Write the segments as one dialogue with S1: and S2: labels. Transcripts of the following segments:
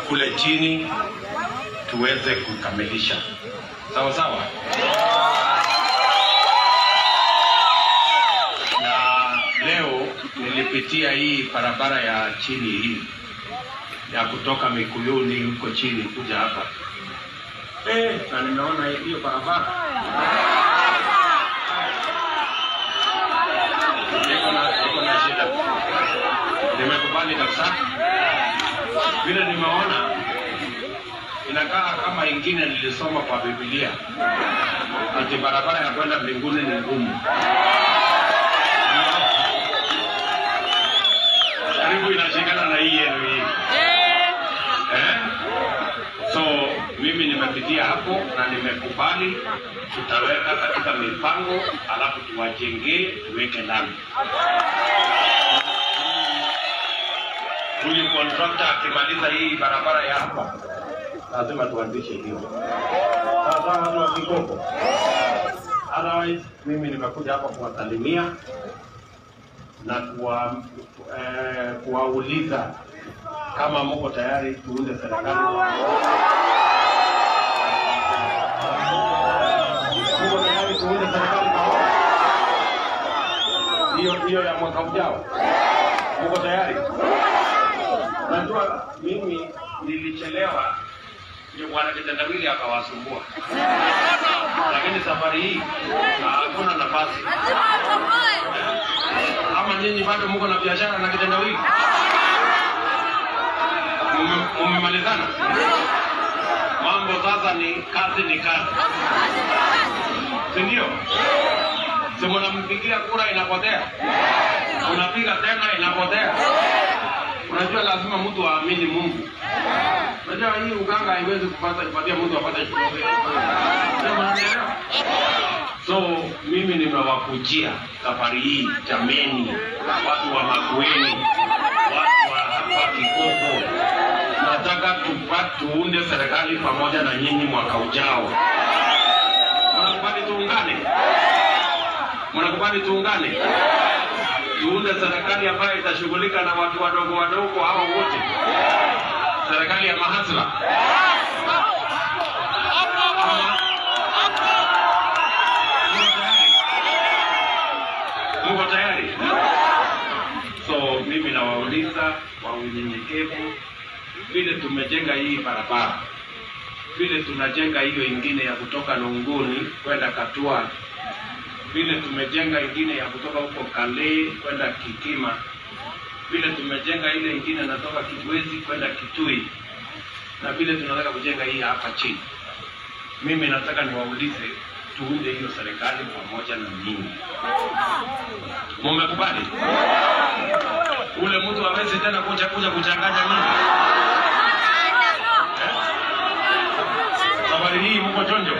S1: kule chini tuweze kukamilisha. Sawa sawa. Na leo nilipitia hii barabara ya chini hii ya kutoka Mikuyuni huko chini kuja hapa eh, na nimeona hiyo barabara niko na niko na shida, nimekubali kabisa vile nimeona inakaa kama ingine nilisoma kwa Biblia ati barabara ya kwenda mbinguni ni ngumu. Karibu inashikana na hii yenu hii eh? So mimi nimepitia hapo na nimekubali, tutaweka katika mipango, alafu tuwajengee, tuweke lami. Huyu kontrakta akimaliza hii barabara ya hapa, lazima tuanzishe hiyo. Sawa sawa, watu wa Kikoko. Otherwise, mimi nimekuja hapa kuwasalimia na kuwa, eh, kuwauliza kama mko tayari tuunde serikali. Mko tayari tuunde serikali pamoja? Hiyo hiyo ya mwaka ujao, mko tayari? Najua mimi nilichelewa, ndio bwana kitendawili akawasumbua, lakini safari hii hakuna nafasi. Ama nyinyi bado mko na biashara na kitendawili? Mume- Mumemalizana? Mambo sasa ni kazi, ni kazi, si ndio? Si mnampigia kura inapotea, unapiga tena inapotea. Unajua lazima mtu aamini Mungu. Unajua hii uganga haiwezi kupata kupatia mtu apate shukrani. Ndio mnanielewa? So mimi nimewakujia safari hii, jameni, watu wa Makueni, watu wa hapa Kikoko, nataka tupa- tuunde serikali pamoja na nyinyi mwaka ujao. Mnakubali tuungane? Mnakubali tuungane? Tuunde serikali ambayo itashughulika na watu wadogo wadogo hao wote, serikali ya mahasla. Mko tayari? So mimi nawauliza kwa unyenyekevu, vile tumejenga hii barabara, vile tunajenga hiyo ingine ya kutoka Nunguni kwenda Katua, vile tumejenga ingine ya kutoka huko Kale kwenda Kikima, vile tumejenga ile ingine natoka Kibwezi kwenda Kitui, na vile tunataka kujenga hii hapa chini. Mimi nataka niwaulize tuunde hiyo serikali pamoja na nyinyi. Mumekubali? Ule mtu hawezi tena kuja kuja kuchanganya nyinyi. Eh? Safari hii mko chonjo?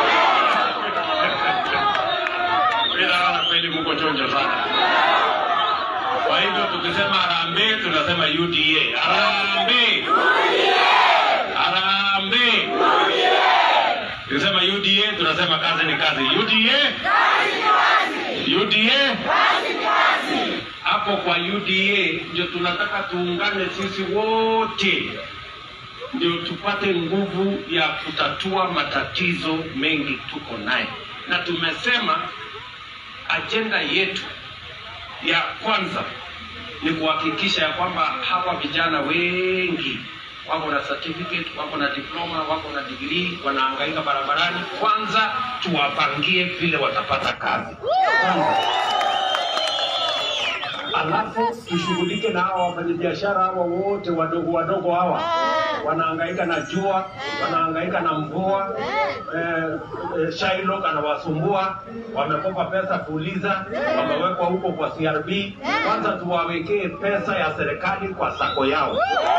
S1: Mimi naona kweli mko chonjo sana. Kwa hivyo tukisema harambee tunasema UDA. Harambee. Harambee. Tukisema UDA tunasema kazi ni kazi. UDA. UDA. Hapo kwa UDA ndio tunataka tuungane sisi wote ndio tupate nguvu ya kutatua matatizo mengi tuko naye, na tumesema ajenda yetu ya kwanza ni kuhakikisha ya kwamba hawa vijana wengi wako na certificate, wako na diploma, wako na degree, wanahangaika barabarani. Kwanza tuwapangie vile watapata kazi kwanza, alafu tushughulike na hawa wafanyabiashara hawa wote wadogo wadogo hawa wanahangaika na jua, wanahangaika na mvua. Eh, eh, Shylock anawasumbua, wamekopa pesa kuuliza, wamewekwa huko kwa CRB. Kwanza tuwawekee pesa ya serikali kwa sako yao,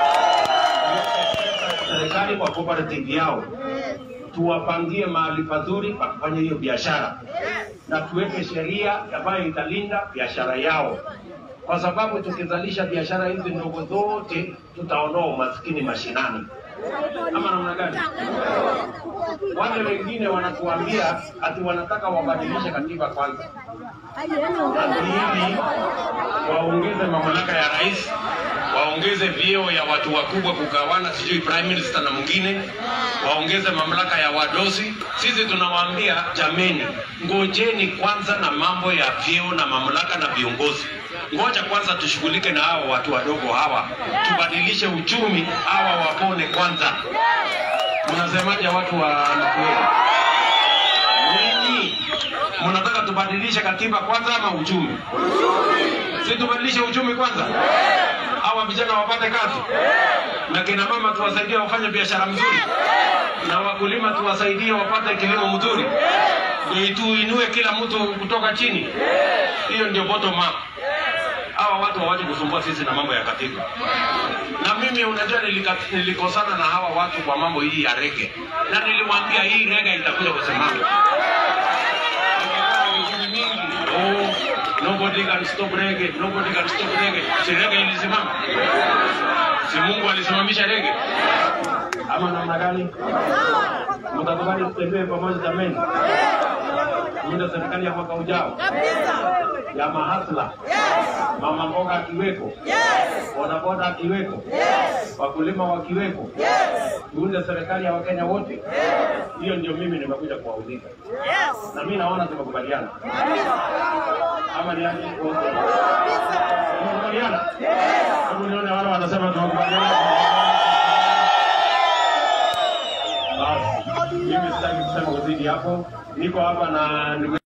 S1: pesa ya serikali kwa cooperative yao, tuwapangie mahali pazuri pa kufanya hiyo biashara, na tuweke sheria ambayo italinda biashara yao kwa sababu tukizalisha biashara hizi ndogo zote tutaondoa umaskini mashinani. Ama namna gani? Wale wengine wanatuambia ati wanataka wabadilishe katiba kwanza, ati ili waongeze mamlaka ya rais, waongeze waongeze vyeo ya watu wakubwa kugawana, sijui prime minister na mwingine, waongeze mamlaka ya wadosi. Sisi tunawaambia jameni, ngojeni kwanza na mambo ya vyeo na mamlaka na viongozi. Ngoja kwanza tushughulike na hawa watu wadogo hawa, tubadilishe uchumi, hawa wapone kwanza. Mnasemaje watu wa Makueni? Ninyi mnataka tubadilishe katiba kwanza ama uchumi? Si tubadilishe uchumi kwanza, hawa vijana wapate kazi, na kina mama tuwasaidie wafanye biashara mzuri, na wakulima tuwasaidie wapate kilimo mzuri, ndio tuinue kila mtu kutoka chini. Hiyo ndio bottom up. Hawa watu hawaje kusumbua sisi na mambo ya katiba. Na mimi unajua, nilika- nilikosana na hawa watu kwa mambo hii ya rege, na niliwaambia hii rege itakuja kusimama. Vijiji mingi, oh, nobody can stop rege, nobody can stop rege. Si rege ilisimama? Si Mungu alisimamisha rege? Ama namna gani? Mtakubali tutembee pamoja jameni? Muda serikali ya mwaka ujao ya mahasla, mama mboga akiweko, bodaboda akiweko, wakulima wakiweko, tuunde serikali ya Wakenya wote. Hiyo ndio mimi nimekuja kuwauliza, na mimi naona tumekubaliana, ama ni aje wote? Tumekubaliana? Hebu nione wale wanasema tumekubaliana. Basi mimi sitaki kusema uzidi hapo, niko hapa na ndugu